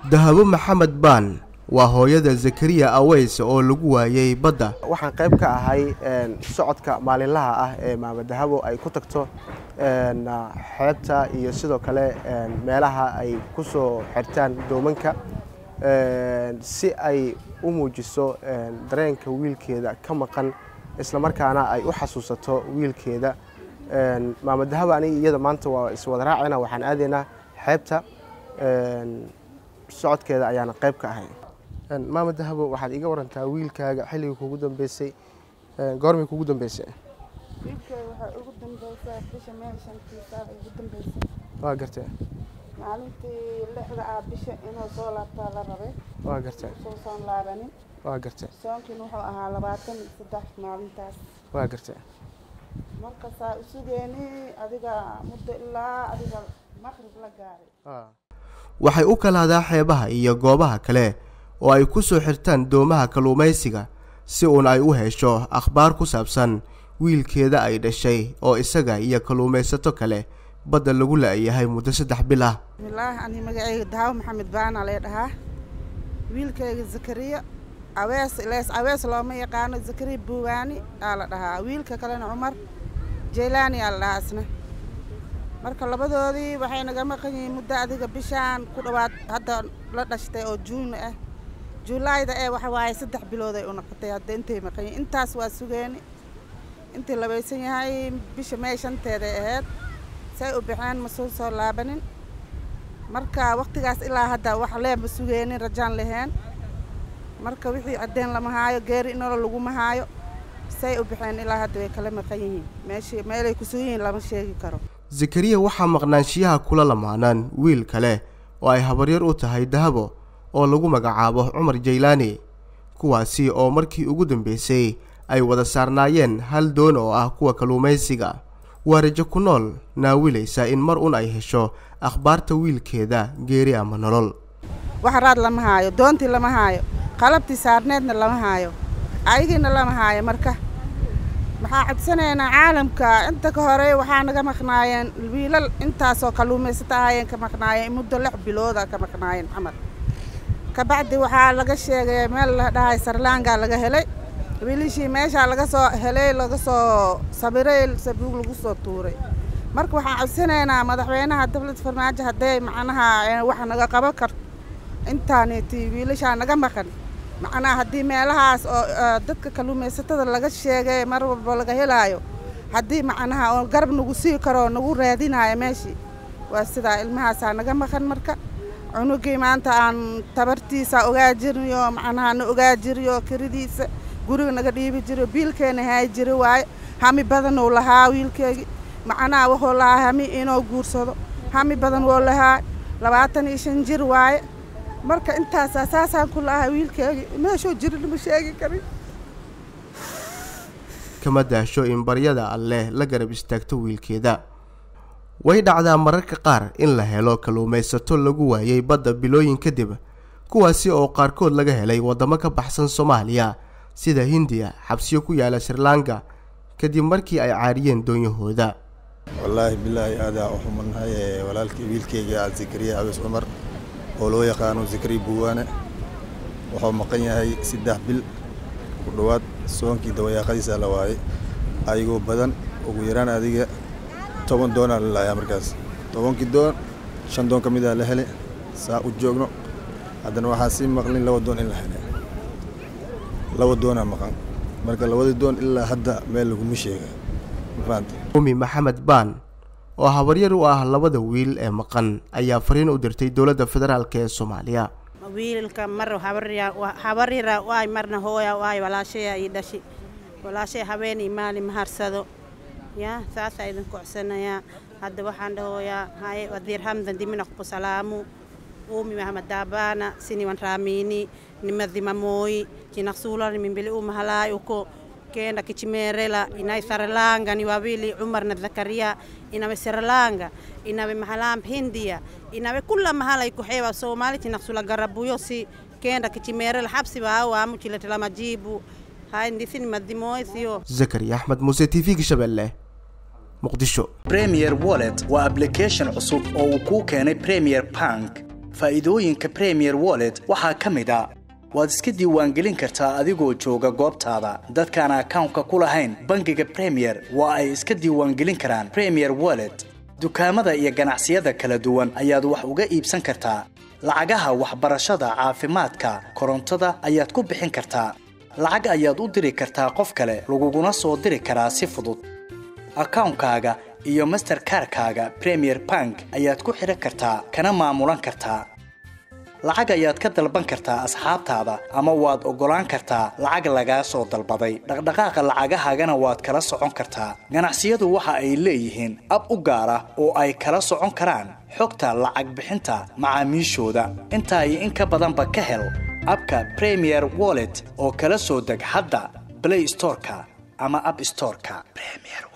dahabo maxamed baan waa hooyada zakariya aweys oo lagu waayey badda waxaan qayb ka ahay socodka maalinlaha ah ee maama dahabo ay ku tagto xeebta iyo sidoo kale meelaha ay ku soo xirtaan doomanka si ay u muujiso dareenka wiilkeeda ka maqan islamarkaana ay u xasuusato wiilkeeda maama dahabo aniga iyada maanta waa iswada raacayna waxaan aadaynaa xeebta socodkeeda ayaana qayb ka ahay maama dahabo waxaad iga warantaa wiilkaaga xilligii kugu dambeysay goormay kugu dambeysay wiilkeyga waxay ugu dambaysaa bisha meel shantiisaa ugu dambaysay waa gartee maalintii lixda ah bisha inuu soo laabtaa la rabay waa gartee soo soon laabanin waa gartee soonkiina wuxuu ahaa labaatan iyo saddex maalintaas waa gartee marka saa u sugeeni adiga muddo ilaa adiga maqrib la gaaray waxay u kalaadaa xeebaha iyo goobaha kale oo ay ku soo xirtaan doomaha kalluumaysiga si uun ay u hesho akhbaar ku saabsan wiilkeeda ay dhashay oo isaga iyo kalluumaysato kale badda lagu la-yahay muddo saddex bil ah bismillaahi ani magacayga daawo maxamed baana lee dhahaa wiilkayga zakariya awees ilees awees looma yaqaano zakariya buuwaani aa la dhahaa wiilka kalena cumar jaylaani aa la dhahaa isna marka labadoodii waxay naga maqan yihiin muddo adiga bishaan ku dhowaad hadda la dhashtay oo juun ah juulaayda ee waxa waaye saddex bilood ay u noqotay hadda intay maqan yihiin intaas waa sugeeni intii labaysan yahay bisha mee shanteeday ahayd say u baxeen ma soo soo laabanin marka waqtigaas ilaa hadda wax leema sugeenin rajaan laheen marka wixii caddeen lama haayo geeri inolo laguma haayo say u baxeen ilaa hadda way kala maqan yihiin meeshii meelay ku sugan yihiin lama sheegi karo zakariya waxaa maqnaanshiyaha kula lamaanaan wiil kale oo ay habaryar u tahay dahabo oo lagu magacaabo cumar jaylaani kuwaasi oo markii ugu dambeysay ay wada saarnaayeen hal doon oo ah kuwa kalluumaysiga waa rajo ku nool naawilaysa in mar un ay hesho akhbaarta wiilkeeda geeri ama nolol wax raad lama haayo doontii lama haayo qalabtii saarneedna lama haayo ayagiina lama haayo marka maxaa codsanaynaa caalamka inta ka hore waxaa naga maqnaayeen wiilal intaasoo kalluumaysata ahayeen ka maqnaayeen muddo lix bilooda ka maqnaayeen camal kabacdi waxaa laga sheegay meel la dhahay sarlaangaa laga helay wiilishii meeshaa laga soo helay laga soo sabiray sabuug lagu soo tuuray marka waxaan codsanaynaa madaxweynaha dowladda farmaajo hadday macnaha wax naga qaban karto intaaniti wiilashaa naga maqan macnaha haddii meelahaas oo dadka kalluumaysatada laga sheegay mar walba laga helaayo haddii macnaha oo garab nagu sii karo nagu raadinayo meeshii waa sidaa ilmahaasaa naga maqan marka cunugii maanta aan tabartiisa ogaa jirniyo macnaha na ogaa jiriyo kiridiisa guriga naga dhiibi jiro biilkeena haay jiri waaye hami badan uu lahaa wiilkeygii macnaha wuxuu lahaa hami inuu guursado hami badan wuu lahaa labaatan iyo shan jir waaye marka intaasaa saasaan ku lahaa wiilkeygii meeshuu jirin ma sheegi karin kama daasho in baryada alleh la garab istaagto wiilkeeda way dhacdaa mararka qaar in la helo kalluumaysato lagu waayey badda bilooyin kadib kuwaasi oo qaarkood laga helay waddamo ka baxsan soomaaliya sida hindiya xabsiyo ku yaala srilanka kadib markii ay caariyeen doonyahooda wallaahi bilaahi aadaa u xumannahay walaalkii wiilkeyga zakariya abees cumar oo loo yaqaano zakariya buwaane wuxuu maqan yahay saddex bil ku dhowaad soonkii dawayaaqadiisa la waayay ayagoo badan ugu yaraan adiga toban doonaa la laayaa markaas tobankii doon shan doon ka mid a la hele saa u joogno haddana waxaa sii maqlin laba doon in la hele laba doonaa maqan marka labadii doon ilaa hadda meel laguma sheega mafahamte umi maxamed baan oo habaryar u ah labada wiil ee maqan ayaa fariin u dirtay dowladda federaalk ee soomaaliya wiilka mar habaryara waay marna hooya waay walaashaya ii dhashi walaashay habeenii maalin maharsado ya saasaa idin kocsanayaa hadda waxaan dhahooyaa haye wadiir hamdan diminaqku salaamu umi mahamad daabana siniwan raamini nimadhimamooyi jinaqsuulani mimbili umahalaayi uko kenda kichimerela inai saralanga ni wawili Umar na Zakaria inawe Sirlanga inawe mahalam Hindia inawe kula mahala iko hewa Somali tinasula garabuyo si kenda kichimerela habsi wao amu chiletela majibu hai ndisi ni madhimoy sio zakariya axmed muuse t v-ga shabeelle muqdisho premier wallet waa application cusub oo uu kuu keenay premier bank faa'iidooyinka premier wallet waxaa ka mid a waad iska diiwaangelin kartaa adigoo jooga goobtaada dadkaan akawnka ku lahayn bangiga premier waa ay iska diiwaangelin karaan premier wallet dukaamada iyo ganacsiyada kala duwan ayaad wax uga iibsan kartaa lacagaha waxbarashada caafimaadka korontada ayaad ku bixin kartaa lacag ayaad u diri kartaa qof kale laguguna soo diri karaa si fudud akawnkaaga iyo masterkarkaaga premier bank ayaad ku xidhan kartaa kana maamulan kartaa lacag ayaad ka dalban kartaa asxaabtaada ama waad oggolaan kartaa lacag lagaa soo dalbaday dhaqdhaqaaqa lacagahaagana waad kala socon kartaa ganacsiyadu waxa ay leeyihiin ab u gaar ah oo ay kala socon karaan xogta lacag bixinta macaamiishooda intaa iyo in ka badanba ka hel abka premier wallet oo kala soo deg hadda blay storeka ama ab storeka